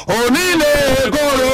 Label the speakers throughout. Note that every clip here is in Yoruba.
Speaker 1: onílé kóró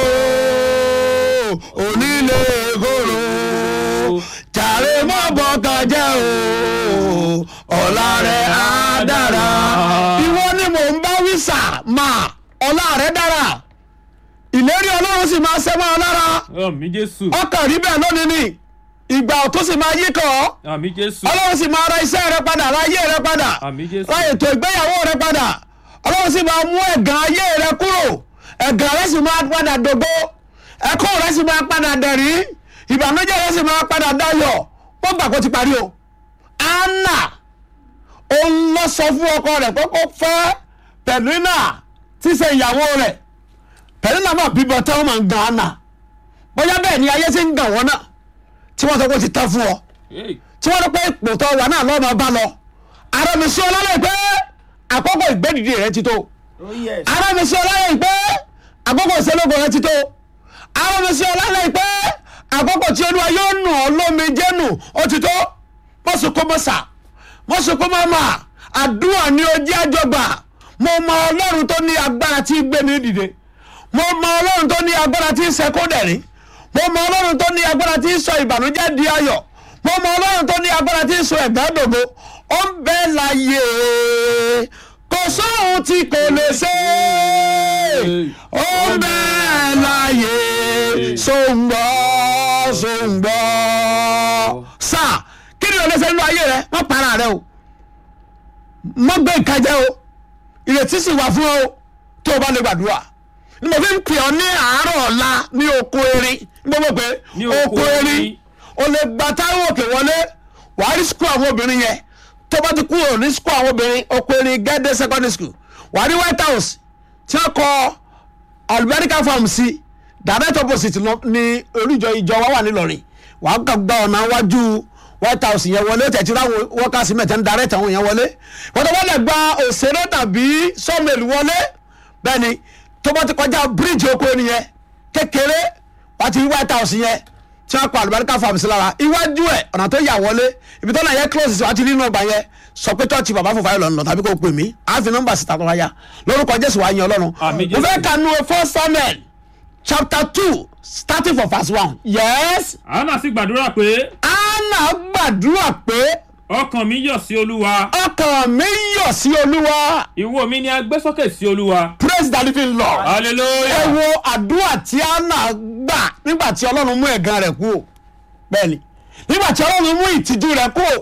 Speaker 1: onílé kóró jàre mọ́ bọ́kàn jẹ́ o ọ̀la rẹ̀ á dára. ìwọ ni mò ń bá wí sà máa ọ̀la rẹ̀ dára ìlérí ọlọ́run sì máa ṣẹ́ mọ́ ọ lára
Speaker 2: àmì jésù
Speaker 1: ọkàn rí bẹ́ẹ̀ lónìí ni ìgbà tó sì máa yí kàn ọ́
Speaker 2: àmì jésù
Speaker 1: ọlọ́run sì máa ra iṣẹ́ rẹ padà ra ayé rẹ padà
Speaker 2: àmì jésù
Speaker 1: ra ètò ìgbéyàwó rẹ padà ọlọ́run sì máa mú ẹ̀gàn ayé rẹ kúrò ẹ̀gàn rẹ sì máa padà dògbó ẹ̀kọ́ rẹ sì máa padà dẹ̀rí ìbànújẹ́ rẹ sì máa padà dayọ̀ wọ́n gbà kó ti parí o anna òun lọ sọ fún ọkọ rẹ̀ pé kó fẹ́ pẹ̀lúnà tí ṣe ìyàwó rẹ̀ pẹ̀lúnà máa bíbọ tẹ́wọ́n máa ń gan anna bóyá bẹ́ẹ̀ ni ayé ti ń gàn wọ́n náà tí wọ́n sọ pé ó ti tán fún ọ
Speaker 2: Hey,
Speaker 1: tí wọ́n rọ pé ipò tó wà náà lọ́ọ́ máa bá lọ ara mi sí ọlọ́lẹ̀ pé àkókò ìgbẹ́dìde rẹ ti tó
Speaker 3: Oh yes.
Speaker 1: ara mi sí ọlọ́lẹ̀ pé àkókò ìṣẹ́lógún rẹ ti tó ara mi sí ọlọ́lẹ̀ pé àkókò tí olúwa yóò nù ọ́ lómi jẹ́nu ó ti tó mọ́sùkú mọ́sà mọ́sùkú mọ́mà àdúrà ni ó jẹ́ àjọgbà mo mọ ọlọ́run tó ní agbára tí ń gbé ní dìde mo mọ ọlọ́run tó ní agbára tí ń ṣẹ́kó dẹ̀rín mo mọ ọlọ́run tó ní agbára tí ń sọ ìbànújẹ́ di ayọ̀ mo mọ ọlọ́run tó ní agbára tí ń sọ ẹ̀gbá dògbò ó ń bẹ láyé kò sóhun tí kò lè ṣe ó ń bẹ láyé sóńgbọ́ sóńgbọ́ sáà kí ni o lè ṣe nínú ayé rẹ wọ́n para rẹ o mọ́ gbé ìkàjẹ́ o ìrètí sì wà fún ọ tó o bá lè gbàdúrà ni mo fi ń pè ọ ní àárọ̀ ọ̀la ní oko erin ní gbogbo pé
Speaker 2: Ní oko
Speaker 1: oko erin
Speaker 2: erin.
Speaker 1: o lè gba táwọn òkè wọlé wàá rí skul àwọn obìnrin yẹn tó bá ti kúrò ní skul àwọn obìnrin oko erin gẹ́dẹ́ secondary school wàá rí white house tí wọ́n kọ alubẹ́ríkà farm sí direct opposite lọ- ní olùjọ ìjọ wa wà nílọrin wàá kàn gba ọ̀nà wájú white house yẹn wọlé tẹ̀tí láwọn wọ́kàsí mẹ́tẹ́ ń direct àwọn yẹn wọlé wọ́n tó wọ́n lè gba òṣèré tàbí sọ́mẹ̀lì wọlé bẹ́ẹ̀ ni tó bá ti kọjá bíríìjì oko ẹni yẹn kékeré wàá ti rí white house yẹn tí wọ́n kọ alubẹ́ríkà farm sí lára iwájú ẹ̀ ọ̀nà tó yà wọlé ibi tó náà yẹ close sí wàá ti rí nọ́mbà yẹn sọ pé tọ́ọ̀tì bàbá fòfà yìí lọ́nà tàbí kò pè mí àáfi nọ́mbà síta tó wáyà lórúkọ jésù wàá yan ọlọ́run
Speaker 2: Àmín
Speaker 1: mo fẹ́
Speaker 2: Jésù.
Speaker 1: kanu first samuel chapter two starting from verse one yes
Speaker 2: anna sì gbàdúrà pé
Speaker 1: anna gbàdúrà pé
Speaker 2: ọkàn mi yọ̀ sí olúwa
Speaker 1: ọkàn mi yọ̀ sí olúwa
Speaker 2: ìwo mi ni a gbé sókè sí olúwa
Speaker 1: praise the living lord ẹ
Speaker 2: hallelujah
Speaker 1: wo àdúrà tí anna gbà nígbà tí ọlọ́run mú ẹ̀gàn rẹ̀ kú bẹ́ẹ̀ ni nígbà tí ọlọ́run mú ìtìjú rẹ̀ kú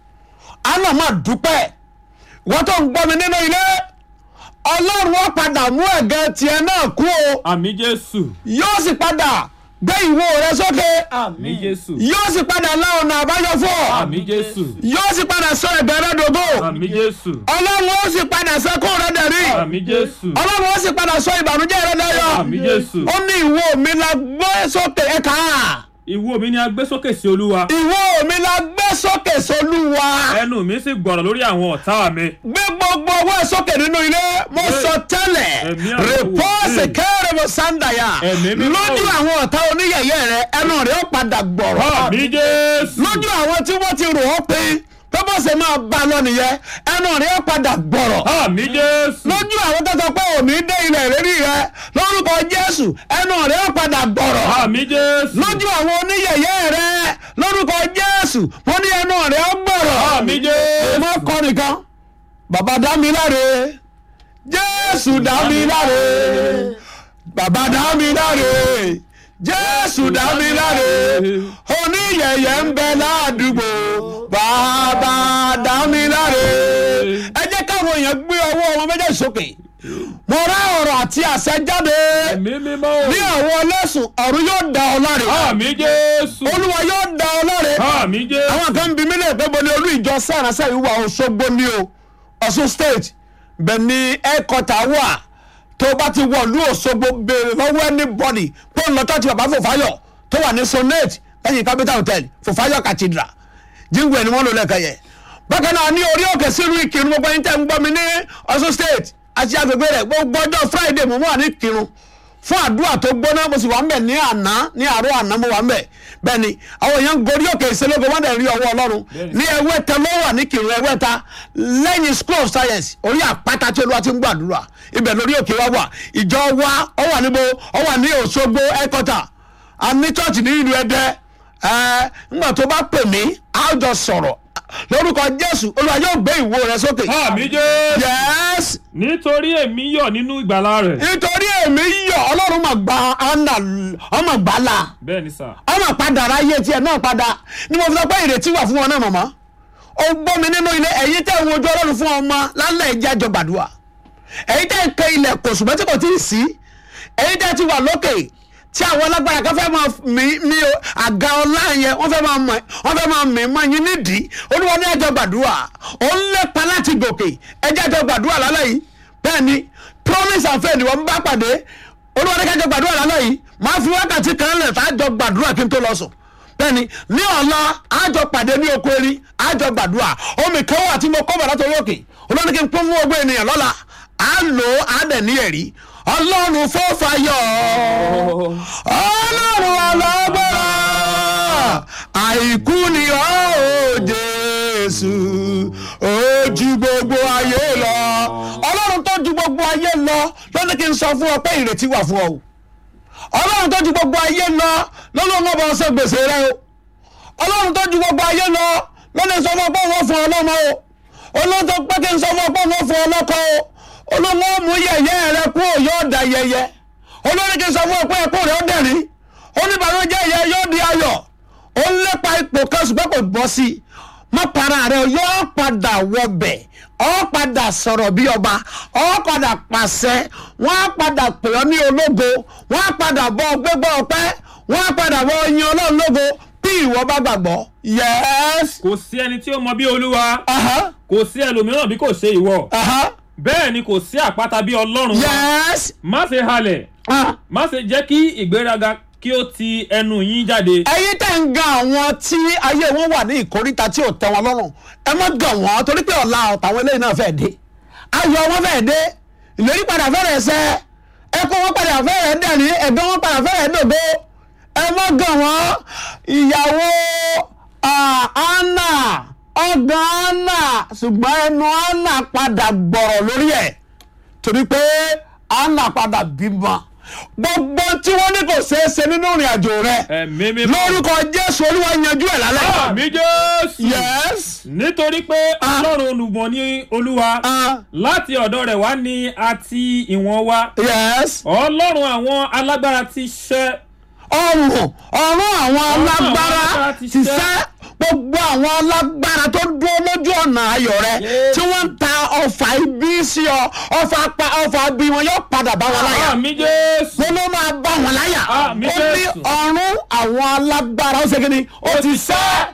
Speaker 1: anna máa dúpẹ́ wọ́n tó ń gbọ́ mi nínú ilé ọlọ́run ó padà mú ẹ̀gàn tiẹ̀ náà kú o
Speaker 2: àmì jésù
Speaker 1: yóò sì padà gbé ìwo rẹ sókè
Speaker 2: àmì
Speaker 3: Àmín.
Speaker 2: jésù
Speaker 1: yóò sì padà lá ọ̀nà àbáyọ fún ọ
Speaker 2: àmì jésù
Speaker 1: yóò sì padà sọ ẹ̀gàn rẹ dògbò
Speaker 2: àmì jésù
Speaker 1: ọlọ́run ó sì padà sẹ́kùn rẹ dẹ̀rí
Speaker 2: àmì jésù
Speaker 1: ọlọ́run ó sì padà sọ ìbànújẹ́ rẹ dayọ̀
Speaker 2: àmì jésù
Speaker 1: ó ní ìwo mi la gbé sókè ẹ̀ka
Speaker 2: ìwo mi ni a gbé sókè sí olúwa
Speaker 1: ìwo mi la gbé sókè sólúwa
Speaker 2: ẹnu mi sì gbọ̀rọ̀ lórí àwọn ọ̀tá mi
Speaker 1: gbé gbogbo owó ẹ̀ sókè nínú ilé mo sọ tẹ́lẹ̀
Speaker 2: Ẹ̀mí àwọn
Speaker 1: rìpọ́ọ̀sì
Speaker 2: wòlíì.
Speaker 1: kẹ́rẹ́ mo sáńdàyà
Speaker 2: Ẹ̀mí mímọ́.
Speaker 1: lójú àwọn ọ̀tá oníyẹ̀yẹ́ rẹ ẹnu rẹ ó padà gbọ̀rọ̀
Speaker 2: àmì jésù
Speaker 1: lójú àwọn tí wọ́n ti rò ó pé pé bó ṣe máa bá a lọ nìyẹn ẹnu rẹ ó padà gbọ̀rọ̀
Speaker 2: àmì jésù
Speaker 1: lójú àwọn tó sọ pé òní dé ilẹ̀ ìrírí rẹ lórúkọ jésù ẹnu rẹ ó padà gbọ̀rọ̀
Speaker 2: àmì jésù
Speaker 1: lójú àwọn oníyẹ̀yẹ́ rẹ lórúkọ jésù mo ní ẹnu rẹ ó gbọ̀rọ̀
Speaker 2: àmì jésù
Speaker 1: mo kọ́ nìkan bàbá dá mi láre jésù dá mi láre bàbá dá mi láre jésù dá mi láre oníyẹ̀yẹ́ ń bẹ ládùúgbò bàbá dá mi láre ẹ jẹ́ káwọn èèyàn gbé ọwọ́ wọn méjèèjì sókè mo rá ọ̀rọ̀ àti àṣẹ jáde
Speaker 2: ẹ̀mí mímọ́
Speaker 1: ní àwọn ọlẹ́sùn ọ̀run yóò dá ọ láre
Speaker 2: àmì jésù
Speaker 1: olúwa yóò dá ọ láre
Speaker 2: àmì jésù
Speaker 1: àwọn kan bí mílíọ̀nù pé bọ́ni olú ìjọ sàrànsà yìí wà Òṣogbo ní o Ọ̀ṣun state bẹ̀ ni ẹ̀kọ́tà wà tó o bá ti wọ̀ lú Òṣogbo béèrè lọ́wọ́ anybody pé ń lọ tọ́jú bàbá Fòfáyọ̀ tó wà ní sonate lẹ́yìn capital hotel Fòfáyọ̀ cathedral jíǹgù ẹ̀ ni wọ́n lò lẹ́ẹ̀kan yẹ bákan náà ní orí òkè sílùú Ìkírun gbogbo ẹni tẹ́ ń gbọ́ mi ní Ọ̀ṣun state àti agbègbè rẹ̀ gbogbo ọjọ́ Friday mo wà ní Ìkírun fún àdúrà tó gbóná mo sì wà ń bẹ̀ ní àná ní àárọ̀ àná mo wà ń bẹ̀ bẹ́ẹ̀ ni àwọn èèyàn ń gorí òkè ìṣelógo wọ́n dẹ̀ rí ọwọ́ ọlọ́run
Speaker 2: Bẹ́ẹ̀ni.
Speaker 1: ní ẹwẹ́ta ló wà ní kìrìn ẹwẹ́ta lẹ́yìn school of science orí àpáta tí olúwa ti ń gbàdúrà ibẹ̀ lórí òkè wa wà ìjọ wa ọ wà níbo ọ wà ní òṣogbo ẹ̀kọ́tà a ní church ní ìlú ẹdẹ ẹ ńgbà tó bá pè mí a jọ sọ̀rọ̀ lórúkọ jésù olúwa yóò gbé ìwo rẹ sókè.
Speaker 2: àmì jésù
Speaker 1: yes
Speaker 2: nítorí èmi yọ̀ nínú ìgbàlà rẹ̀
Speaker 1: nítorí èmi yọ ọlọ́run mà gba anna ọmọ gbàlà
Speaker 2: bẹ́ẹ̀ ni sà
Speaker 1: ọmọ padà ráyé tiẹ̀ náà padà ni mo fi sọ pé ìrètí wà fún wọn náà mọ̀mọ́ ó gbọ́ mi nínú ilé ẹ̀yin tẹ́ ń wojú ọlọ́run fún ọmọ lálẹ́ ìjẹ́ àjọ gbàdúrà ẹ̀yin tẹ́ ń kẹ ilẹ̀ kò ṣùgbọ́n tí kò tí ì sí ẹ̀yin tẹ́ ti wà lókè tí àwọn alágbára kan fẹ́ máa mí mí o àga ọlá yẹn wọ́n fẹ́ máa mọ̀ wọ́n fẹ́ máa mí mọ́ yín nídìí olúwa ní àjọ gbàdúrà ó ń lépa láti gòkè ẹjẹ́ àjọ gbàdúrà lálẹ́ yìí bẹ́ẹ̀ ni promise and faith ni wọ́n bá pàdé olúwa ní kájọ gbàdúrà lálẹ́ yìí máa fi wákàtí kan lẹ̀ tá a jọ gbàdúrà kí n tó lọ sùn bẹ́ẹ̀ni ní ọ̀la àjọ pàdé ní oko erin àjọ gbàdúrà omi kan wà tí mo kọ́ bàtà tó lókè olórí kí n pín fún ogbó ènìyàn lọ́la à ń lò ó á dẹ̀ ní ẹ̀rí ọlọ́run fọ́fàyọ̀ ọlọ́run ọlọ́gbọ́ra àìkú ni ó jésù ó ju gbogbo ayé lọ ọlọ́run tó ju gbogbo ayé lọ lónìí kí n sọ fún ọ pé ìrètí wà fún ọ o ọlọ́run tó ju gbogbo ayé lọ lọ́lọ́run ọba ọsẹ gbèsè rẹ o ọlọ́run tó ju gbogbo ayé lọ lọ́lọ́run sọ fún ọ pé wọ́n fún ọ lọ́mọ o olóhùn tó pé kí n sọ fún ọ pé wọ́n fún ọ lọ́kọ o olóhùn ó mú yẹ̀yẹ́ rẹ kú ò yóò da yẹyẹ olórí kí n sọ fún ọ pé ẹkú rẹ ó dẹ̀rín oníbànújẹ́ yẹ yóò di ayọ̀ ó ń lépa ipò kan ṣùgbọ́n kò bọ́ sí i mọ́ para rẹ yóò padà wọbẹ̀ ọ padà sọ̀rọ̀ bí ọba ọ padà pàṣẹ wọ́n á padà pè ọ́ ní ológo wọ́n á padà bọ́ gbégbá ọpẹ́ wọ́n á padà bọ́ yin ọlọ́run lógo bí ìwọ bá gbàgbọ́ yẹ́s.
Speaker 2: kò sí ẹni tí ó mọ bí olúwa
Speaker 1: Aha,
Speaker 2: kò sí ẹlòmíràn bí kò ṣe ìwọ
Speaker 1: aha,
Speaker 2: bẹ́ẹ̀ ni kò sí àpáta bí ọlọ́run wa
Speaker 1: yẹ́s.
Speaker 2: má ṣe halẹ̀
Speaker 1: Ah.
Speaker 2: má ṣe jẹ́ kí ìgbéraga kí ó ti ẹnu yín jáde
Speaker 1: ẹ̀yin tẹ́ ń gan àwọn tí ayé wọn wà ní ìkóríta tí ò tẹ́ wọn lọ́rùn ẹ má gàn wọ́n torí pé ọ̀la ọ̀tàwọn eléyìí náà fẹ́ẹ́ dé ayọ̀ wọn fẹ́ẹ́ dé ìlérí padà fẹ́rẹ̀ ṣẹ ẹkún wọn padà fẹ́rẹ̀ dẹ̀ní ẹ̀gbọ́n wọn padà fẹ́rẹ̀ dògbó ẹ má gàn wọ́n ìyàwó ah, Anna ọgbọ̀n Anna ṣùgbọ́n ẹnu Anna padà gbọ̀rọ̀ lórí ẹ̀ torí pé Anna padà bímọ gbogbo tí wọ́n ní kò ṣeé ṣe nínú ìrìn àjò rẹ̀
Speaker 2: ẹ̀mí mímọ́
Speaker 1: lórúkọ jésù olúwa yanjú ẹ̀ lálẹ́.
Speaker 2: àmì jésù
Speaker 1: yes.
Speaker 2: nítorí pé ọlọ́run olùmọ̀ ní olúwa
Speaker 1: Uh,
Speaker 2: láti ọ̀dọ̀ rẹ̀ wá ní àti ìwọ̀n wa
Speaker 1: yes.
Speaker 2: ọlọ́run àwọn alágbára ti ṣẹ́
Speaker 1: ọrùn ọrùn àwọn alágbára
Speaker 2: alágbára
Speaker 1: ti
Speaker 2: ti
Speaker 1: sẹ́ gbogbo àwọn alágbára tó dúró lójú ọ̀nà ayọ̀ rẹ
Speaker 2: Yes.
Speaker 1: tí wọ́n ń ta ọfà ibi sí ọ ọfà pa ọfà bí wọn yóò padà bá wọn láyà
Speaker 2: àmì jésù
Speaker 1: mo ló máa bá wọn láyà
Speaker 2: Àmín
Speaker 1: ó ní
Speaker 2: Jésù.
Speaker 1: ọrùn àwọn alágbára ó ṣe kí ni ó ti sẹ́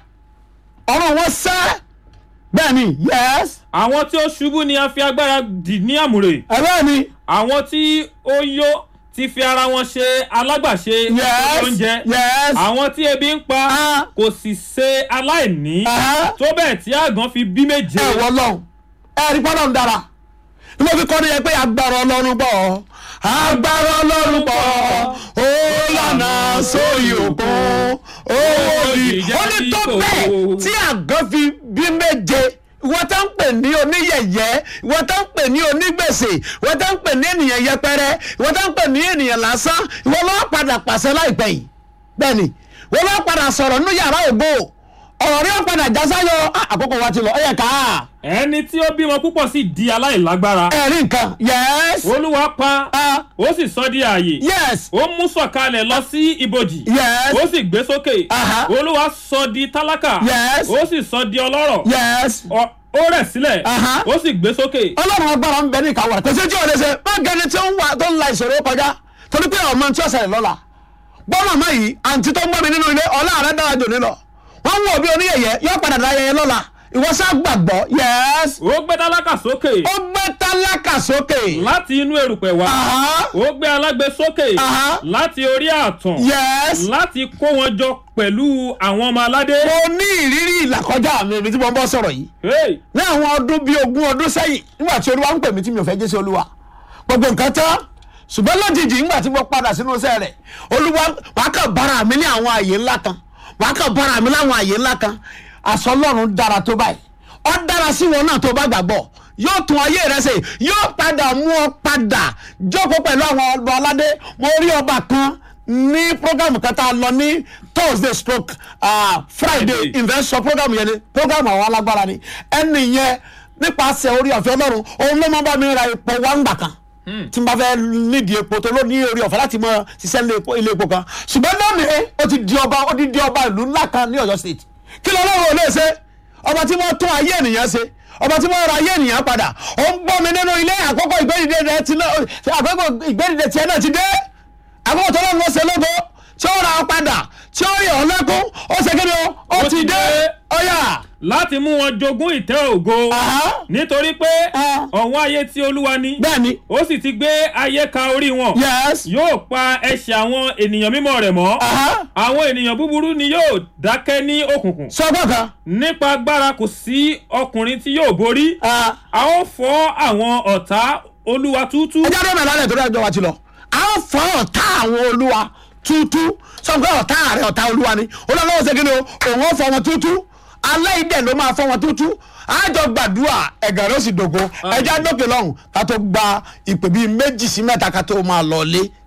Speaker 1: ọrùn wọn sẹ́ bẹ́ẹ̀ ni yes
Speaker 2: àwọn tí ó ṣubú ni a fi agbára dì ní àmùrè
Speaker 1: ẹ bẹ́ẹ̀ ni
Speaker 2: àwọn tí ó yó ti fi ara wọn ṣe alágbàṣe
Speaker 1: yes
Speaker 2: oúnjẹ
Speaker 1: yes
Speaker 2: àwọn tí ebi ń pa
Speaker 1: Ah.
Speaker 2: kò sì ṣe aláìní
Speaker 1: Aha.
Speaker 2: tó bẹ́ẹ̀ tí àgàn fi bí méje
Speaker 1: ẹ wọ lọ́hùn ẹ rí pọ́nlọ́ ń dára ni mo fi kọ́ ni yẹn pé agbára ọlọ́run bọ̀ agbára ọlọ́run bọ̀ ó lànà sóyè òkun ó wòlí ó ní tó bẹ́ẹ̀ tí àgọ́ fi bí méje ìwọ tó ń pè ní oníyẹ̀yẹ́ ìwọ tó ń pè ní onígbèsè ìwọ tó ń pè ní ènìyàn yẹpẹrẹ ìwọ tó ń pè ní ènìyàn lásán ìwọ ló padà pàṣẹ láìpẹ́ yìí bẹ́ẹ̀ ni ìwọ ló padà sọ̀rọ̀ nínú yàrá ògbó ọ̀rọ̀ rí ó padà já sáyọ Ah, àkókò wa ti lọ ó yẹ ká
Speaker 2: ẹni tí ó bímọ púpọ̀ sì di aláìlágbára
Speaker 1: ẹ̀rí nǹkan yes
Speaker 2: olúwa pa
Speaker 1: ah
Speaker 2: ó sì sọ di ààyè
Speaker 1: yes
Speaker 2: ó mú sọ̀kalẹ̀ lọ sí ibojì
Speaker 1: yes
Speaker 2: ó sì gbé sókè
Speaker 1: Aha.
Speaker 2: olúwa sọ di tálákà
Speaker 1: Yes.
Speaker 2: ó sì sọ di ọlọ́rọ̀
Speaker 1: yes
Speaker 2: Ọ- ó rẹ̀ sílẹ̀
Speaker 1: Aha.
Speaker 2: ó sì gbé sókè
Speaker 1: ọlọ́run agbára ń bẹ ní ìkáwọ́ rẹ̀ kò sí tí o lè ṣe má gẹni tí ó ń wà tó ń la ìṣòro kọjá torí pé ọmọ tí ó ṣẹlẹ̀ lọ́la gbọ́ màmá yìí àǹtí tó ń gbọ́ mi nínú ilé ọlá rẹ̀ dára jò ní lọ wọ́n ń wò bí oníyẹ̀yẹ́ yóò padà dá yẹyẹ lọ́la ìwọ sá gbàgbọ́ yes
Speaker 2: ó gbé tálákà sókè
Speaker 1: ó gbé tálákà sókè
Speaker 2: láti inú erùpẹ̀ wá
Speaker 1: Aha.
Speaker 2: ó gbé alágbe sókè
Speaker 1: Aha.
Speaker 2: láti orí ààtàn
Speaker 1: yes
Speaker 2: láti kó wọn jọ pẹ̀lú àwọn ọmọ aládé.
Speaker 1: mo ní ìrírí ìlàkọjá mi ibi tí mo ń bọ́ sọ̀rọ̀ yìí
Speaker 2: Hey,
Speaker 1: ní àwọn ọdún bíi ogún ọdún sẹ́yìn nígbà tí olúwa ń pè mí tí mi ò fẹ́ jẹ́ sí olúwa gbogbo nǹkan tán ṣùgbọ́n lójijì nígbà tí mo padà sínú iṣẹ́ rẹ̀ olúwa wàá kàn bára mi ní àwọn àyè ńlá kan wàá kàn bára mi láwọn àyè ńlá kan àṣọ ọlọ́run dára tó báyìí ó dára sí wọn náà tó bá gbàgbọ́ yóò tún ayé rẹ ṣe yóò padà mú ọ padà jókòó pẹ̀lú àwọn ọba aládé mo rí ọba kan ní program kan tá a lọ ní thursday stroke uh, friday
Speaker 2: Friday.
Speaker 1: investor program yẹn ni program àwọn alágbára ni ẹni yẹn nípasẹ̀ orí ọ̀fẹ́ ọlọ́run òun ló máa bá mi ra epo wá ń gbà kan tí n bá fẹ́ nídìí epo tó ló ní orí ọ̀fẹ́ láti mọ ṣiṣẹ́ ilé epo- ilé epo kan ṣùgbọ́n lónìí ó ti di ọba ó ti di ọba ìlú ńlá kan ní ọ̀yọ́ state kí ló lọ́wọ́ ò lè ṣe ọba tí wọ́n tún ayé ènìyàn ṣe ọba tí wọ́n ra ayé ènìyàn padà ó ń gbọ́ mi nínú ilé àkọ́kọ́ ìgbẹ́dìde rẹ ti náà àkọ́kọ́ ìgbẹ́dìde tiẹ̀ náà ti dé àkọ́kọ́ tó lọ́wọ́ ṣe lógo tí ó ra ọ padà tí ó rí ọ lẹ́kún ó ṣe kí ni o ó ti dé ọ̀yà
Speaker 2: láti mú wọn jogún ìtẹ́ ògo nítorí pé
Speaker 1: Ah.
Speaker 2: ọ̀wọ́n ayé tí olúwa ní
Speaker 1: bẹ́ẹ̀ ni
Speaker 2: ó sì ti gbé ayé ka orí wọn
Speaker 1: yes
Speaker 2: yóò pa ẹsẹ̀ àwọn ènìyàn mímọ́ rẹ̀ mọ́
Speaker 1: Aha.
Speaker 2: àwọn ènìyàn búburú ni yóò dákẹ́ ní òkùnkùn
Speaker 1: sọ́gbọ́n kan
Speaker 2: nípa agbára kò sí ọkùnrin tí yóò borí
Speaker 1: ah,
Speaker 2: a ó fọ́ àwọn ọ̀tá olúwa tútú
Speaker 1: ẹjẹ́ dọ́nà lálẹ́ tó dájọ́ wa ti lọ a ó fọ́ ọ̀tá àwọn olúwa tútú sọ́gbọ́n ọ̀tá rẹ̀ ọ̀tá olúwa ni olúwa ṣe kí ni o òun ó fọ́ wọn tútú alẹ́ ìdẹ̀ ló máa fọ́ wọn tútú àjọ gbàdúrà ẹ̀gàn ló sì dògo ẹjẹ́ dókè lọ́hùn ká tó gba ìpè bíi méjì sí mẹ́ta ká tó máa lọ lé